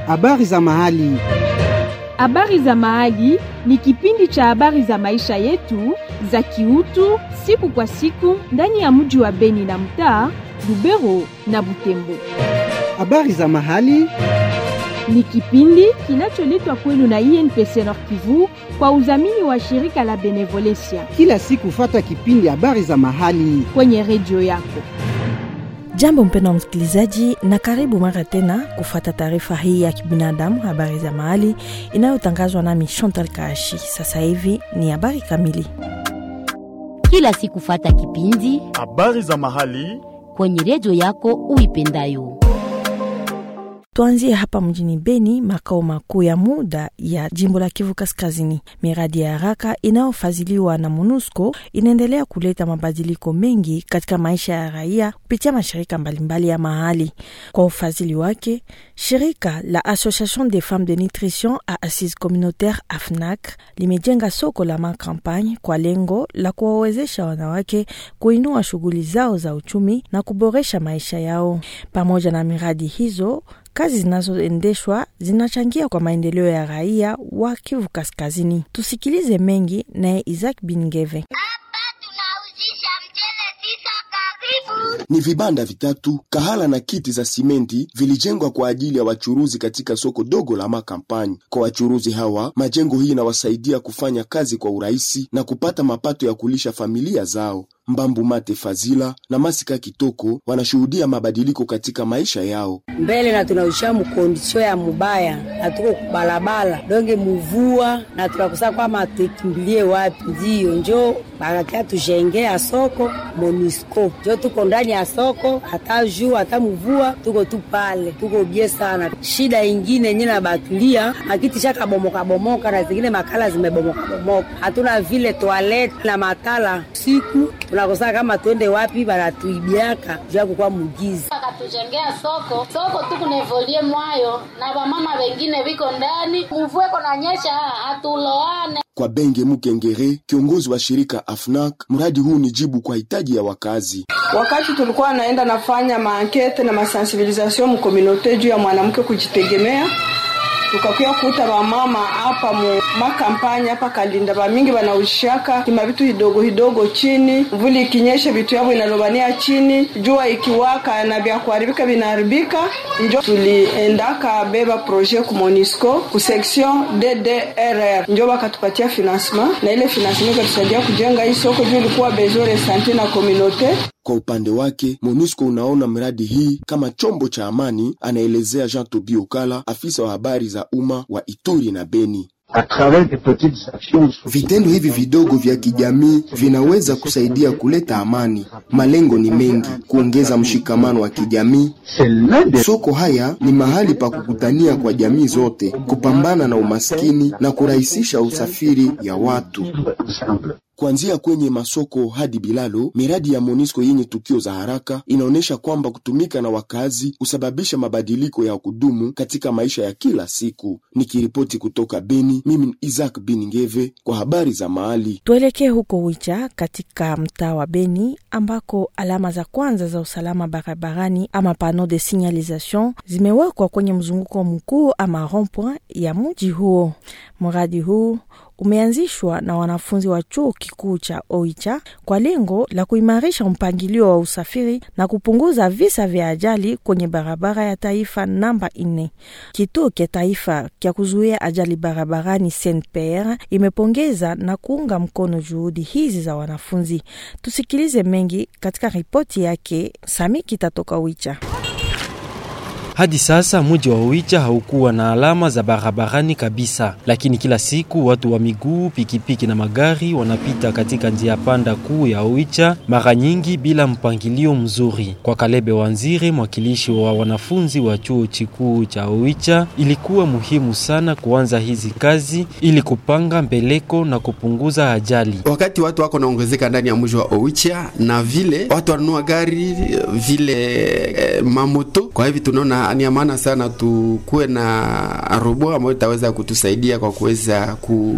Habari za mahali. Habari za mahali ni kipindi cha habari za maisha yetu za kiutu siku kwa siku ndani ya mji wa Beni na mtaa Lubero na Butembo. Habari za mahali. Ni kipindi kinacholetwa kwenu na INPC Nord Kivu kwa udhamini wa shirika la Benevolencia Kila siku fata kipindi habari za mahali. kwenye redio yako. Jambo mpendwa msikilizaji, na karibu mara tena kufuata taarifa hii ya kibinadamu, habari za mahali inayotangazwa nami Chantal Kashi. Sasa hivi ni habari kamili. kila siku fata kipindi Habari za mahali. kwenye redio yako uipendayo. Tuanzie hapa mjini Beni, makao makuu ya muda ya jimbo la Kivu Kaskazini. Miradi ya haraka inayofadhiliwa na MONUSCO inaendelea kuleta mabadiliko mengi katika maisha ya raia kupitia mashirika mbalimbali ya mahali. Kwa ufadhili wake, shirika la Association des Femmes de Nutrition à Assise Communautaire AFNAC limejenga soko la Macampagne kwa lengo la kuwawezesha wanawake kuinua shughuli zao za uchumi na kuboresha maisha yao. Pamoja na miradi hizo kazi zinazoendeshwa zinachangia kwa maendeleo ya raia wa Kivu Kaskazini. Tusikilize mengi naye Isaac Bingeve. tunauzisha mchele tisa karibu Ni vibanda vitatu, kahala na kiti za simenti vilijengwa kwa ajili ya wachuruzi katika soko dogo la Makampanyi. Kwa wachuruzi hawa, majengo hii inawasaidia kufanya kazi kwa urahisi na kupata mapato ya kulisha familia zao. Mbambu Mate Fazila na Masika Kitoko wanashuhudia mabadiliko katika maisha yao. mbele na tunaisha mukondisio ya mubaya na tuko kubalabala donge muvua na tunakusa kwama tukimbilie wapi, ndiyo njo bakakia tujengea soko Monisco, njo tuko ndani ya soko, hata juu hata muvua tuko tu pale, tuko bie sana. Shida ingine yenye nabatulia makiti shaka bomoka bomoka na zingine makala zimebomoka bomoka, hatuna vile toilet na matala siku tunakosa kama twende wapi, banatuibiaka juu ya kukuwa mugizi akatujengea soko soko tu kunevolie mwayo na vamama vengine viko ndani mvueko na nyesha hatuloane Kwa Benge Mukengere, kiongozi wa shirika AFNAC, mradi huu ni jibu kwa hitaji ya wakazi. Wakati tulikuwa naenda nafanya maankete na masensibilisation mukominote juu ya mwanamke kujitegemea, tukakuya kuta wamama hapa mu makampanya hapa Kalinda, bamingi banaushaka kima vitu hidogo hidogo chini, mvuli ikinyesha vitu yavo inalobania chini, jua ikiwaka na vya kuharibika vinaharibika. Njo tuliendaka beba projet ku Monisco ku section DDRR, njo bakatupatia financement na ile financement ikatusaidia kujenga hii soko juu ilikuwa besoin de sante na communaute Kwa upande wake, MONUSCO unaona miradi hii kama chombo cha amani, anaelezea Jean Tobi Okala, afisa wa habari za umma wa Ituri na Beni. Vitendo hivi vidogo vya kijamii vinaweza kusaidia kuleta amani. Malengo ni mengi: kuongeza mshikamano wa kijamii. Soko haya ni mahali pa kukutania kwa jamii zote, kupambana na umaskini na kurahisisha usafiri ya watu. Kuanzia kwenye masoko hadi bilalo, miradi ya MONUSCO yenye tukio za haraka inaonyesha kwamba kutumika na wakazi husababisha mabadiliko ya kudumu katika maisha ya kila siku. Nikiripoti kutoka Beni, mimi ni Isaac Biningeve kwa habari za mahali. Tuelekee huko Wicha katika mtaa wa Beni ambako alama za kwanza za usalama barabarani ama pano de signalisation zimewekwa kwenye mzunguko mkuu ama rond-point ya mji huo. Mradi huu umeanzishwa na wanafunzi wa chuo kikuu cha Oicha kwa lengo la kuimarisha mpangilio wa usafiri na kupunguza visa vya ajali kwenye barabara ya taifa namba nne. Kituo cha taifa cha kuzuia ajali barabarani Saint Pierre imepongeza na kuunga mkono juhudi hizi za wanafunzi. Tusikilize mengi katika ripoti yake Sami Kitatoka Oicha. Hadi sasa mji wa Oicha haukuwa na alama za barabarani kabisa, lakini kila siku watu wa miguu, pikipiki na magari wanapita katika njia panda kuu ya Oicha, mara nyingi bila mpangilio mzuri. Kwa Kalebe Wanzire, mwakilishi wa wanafunzi wa chuo kikuu cha Oicha, ilikuwa muhimu sana kuanza hizi kazi ili kupanga mbeleko na kupunguza ajali. Wakati watu wako naongezeka ndani ya mji wa Oicha na vile watu wanunua gari vile eh, mamoto, kwa hivi tunaona ni ya maana sana tukuwe na robo ambayo itaweza kutusaidia kwa kuweza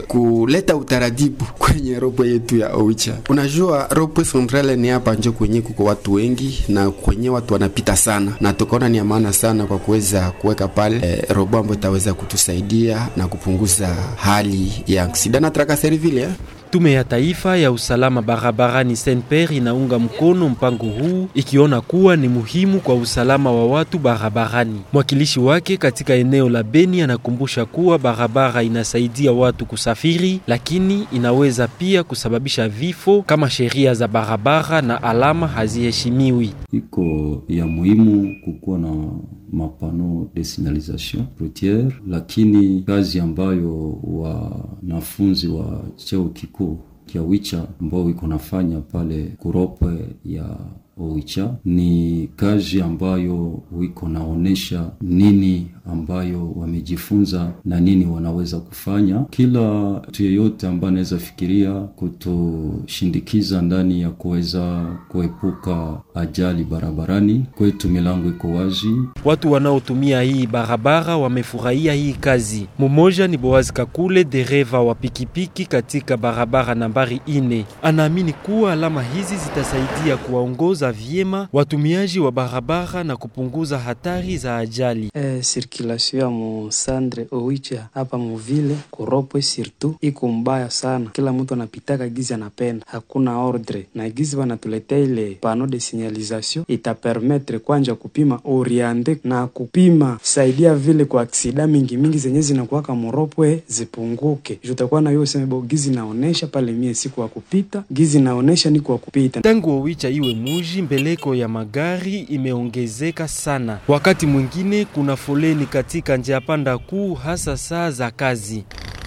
kuleta utaratibu kwenye ropo yetu ya Oicha. Unajua ropo centrale ni hapa njo kwenye kuko watu wengi na kwenye watu wanapita sana, na tukaona ni amana sana kwa kuweza kuweka pale eh, robo ambayo itaweza kutusaidia na kupunguza hali ya aksida na trakaseri vile eh. Tume ya Taifa ya Usalama Barabarani SNPR inaunga mkono mpango huu ikiona kuwa ni muhimu kwa usalama wa watu barabarani. Mwakilishi wake katika eneo la Beni anakumbusha kuwa barabara inasaidia watu kusafiri, lakini inaweza pia kusababisha vifo kama sheria za barabara na alama haziheshimiwi. Iko ya muhimu kukuwa na mapano de signalisation routiere, lakini kazi ambayo wanafunzi wa cheo kikuu kia wicha ambao iko nafanya pale kurope ya Oicha ni kazi ambayo wiko naonesha nini ambayo wamejifunza na nini wanaweza kufanya. Kila mtu yeyote ambaye anaweza fikiria kutushindikiza ndani ya kuweza kuepuka ajali barabarani, kwetu milango iko wazi. Watu wanaotumia hii barabara wamefurahia hii kazi. Mmoja ni Boaz Kakule, dereva wa pikipiki katika barabara nambari ine. Anaamini kuwa alama hizi zitasaidia kuwaongoza vyema watumiaji wa barabara na kupunguza hatari za ajali. Eh, sirkulasio ya musandre owicha hapa muvile kuropwe sirtu iko mbaya sana, kila mtu anapitaka gizi anapenda, hakuna ordre na gizi wanatuletea ile pano de signalisation itapermetre kwanja kupima oriente na kupima saidia vile kwa aksida mingi mingi zenye zinakuwaka muropwe zipunguke, jutakuwa na hiyo sema gizi naonesha pale mie siku wa kupita, gizi naonesha ni kwa kupita. Tangu Owicha iwe muji, mbeleko ya magari imeongezeka sana. Wakati mwingine kuna foleni katika njia panda kuu, hasa saa za kazi.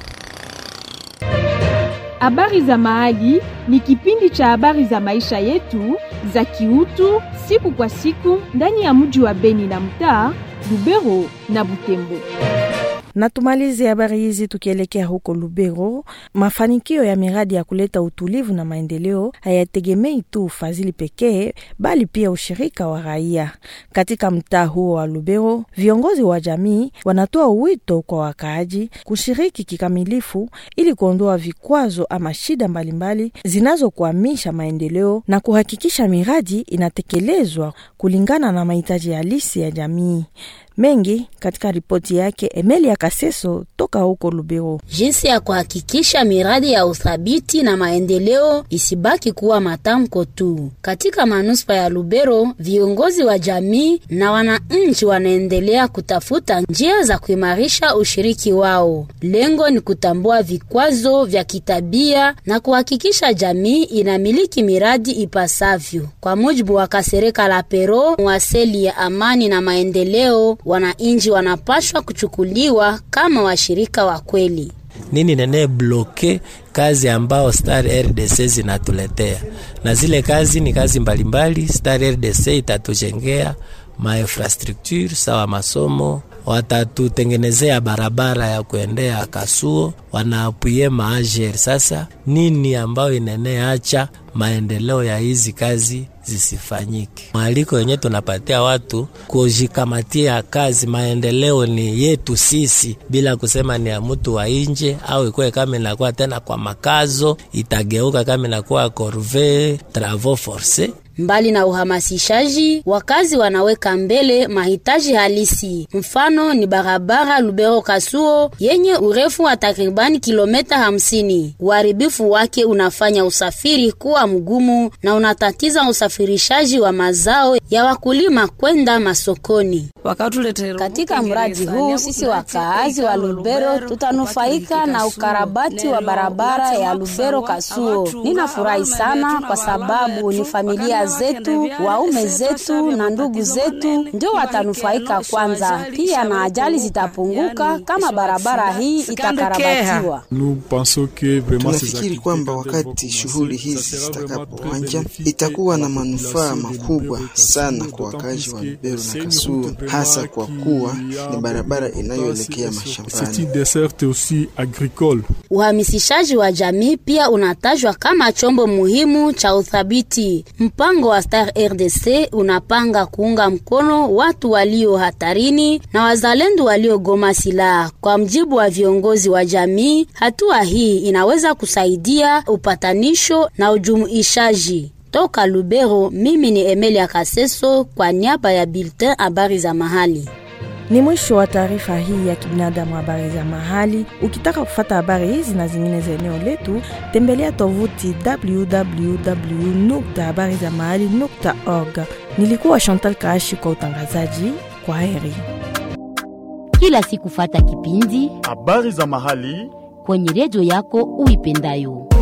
Habari za Mahali ni kipindi cha habari za maisha yetu za kiutu siku kwa siku ndani ya mji wa Beni na mtaa Lubero na Butembo. Na tumalize habari hizi tukielekea huko Lubero. Mafanikio ya miradi ya kuleta utulivu na maendeleo hayategemei tu ufadhili pekee, bali pia ushirika wa raia. Katika mtaa huo wa Lubero, viongozi wa jamii wanatoa wito kwa wakaaji kushiriki kikamilifu ili kuondoa vikwazo ama shida mbalimbali zinazokwamisha maendeleo na kuhakikisha miradi inatekelezwa kulingana na mahitaji halisi ya jamii. Mengi katika ripoti yake Emelia Kaseso toka huko Lubero. Jinsi ya kuhakikisha miradi ya uthabiti na maendeleo isibaki kuwa matamko tu. Katika manuspa ya Lubero, viongozi wa jamii na wananchi wanaendelea kutafuta njia za kuimarisha ushiriki wao. Lengo ni kutambua vikwazo vya kitabia na kuhakikisha jamii inamiliki miradi ipasavyo. Kwa mujibu wa Kasereka la Pero, mwaseli ya amani na maendeleo wananchi wanapashwa kuchukuliwa kama washirika wa kweli. Nini nene bloke kazi ambao Star RDC zinatuletea, na zile kazi ni kazi mbalimbali. Star RDC itatujengea mainfrastructure sawa masomo, watatutengenezea barabara ya kuendea Kasuo, wanaapuye maajer. Sasa nini ambayo ineneacha maendeleo ya hizi kazi zisifanyike? Mwaliko yenye tunapatia watu kujikamatia kazi, maendeleo ni yetu sisi, bila kusema ni ya mtu wa nje, au ikuwe kama inakuwa tena kwa makazo, itageuka kama inakuwa corvee travaux force Mbali na uhamasishaji, wakazi wanaweka mbele mahitaji halisi. Mfano ni barabara Lubero Kasuo yenye urefu wa takribani kilomita hamsini. Uharibifu wake unafanya usafiri kuwa mgumu na unatatiza usafirishaji wa mazao ya wakulima kwenda masokoni. Katika mradi huu sisi wakaazi wa Lubero tutanufaika na ukarabati wa barabara ya Lubero Kasuo. Ninafurahi sana kwa sababu ni familia zetu, waume zetu na ndugu zetu ndio watanufaika kwanza. Pia na ajali zitapunguka kama barabara hii itakarabatiwa. Tunafikiri kwamba wakati shughuli hizi zitakapoanza itakuwa na manufaa makubwa sana kwa wakazi wa Lubero na Kasuo, hasa kwa kuwa ni barabara inayoelekea mashambani. Uhamisishaji wa jamii pia unatajwa kama chombo muhimu cha uthabiti. Mpango Mpango wa Star RDC unapanga kuunga mkono watu walio hatarini na wazalendo waliogoma silaha. Kwa mjibu wa viongozi wa jamii, hatua hii inaweza kusaidia upatanisho na ujumuishaji. Toka Lubero, mimi ni Emelia Kaseso kwa niaba ya Bulletin habari za mahali. Ni mwisho wa taarifa hii ya kibinadamu, habari za mahali. Ukitaka kufata habari hizi na zingine za eneo letu, tembelea tovuti www habari za mahali org. Nilikuwa Chantal Kaashi kwa utangazaji. Kwa heri. Kila siku fata kipindi habari za mahali kwenye redio yako uipendayo.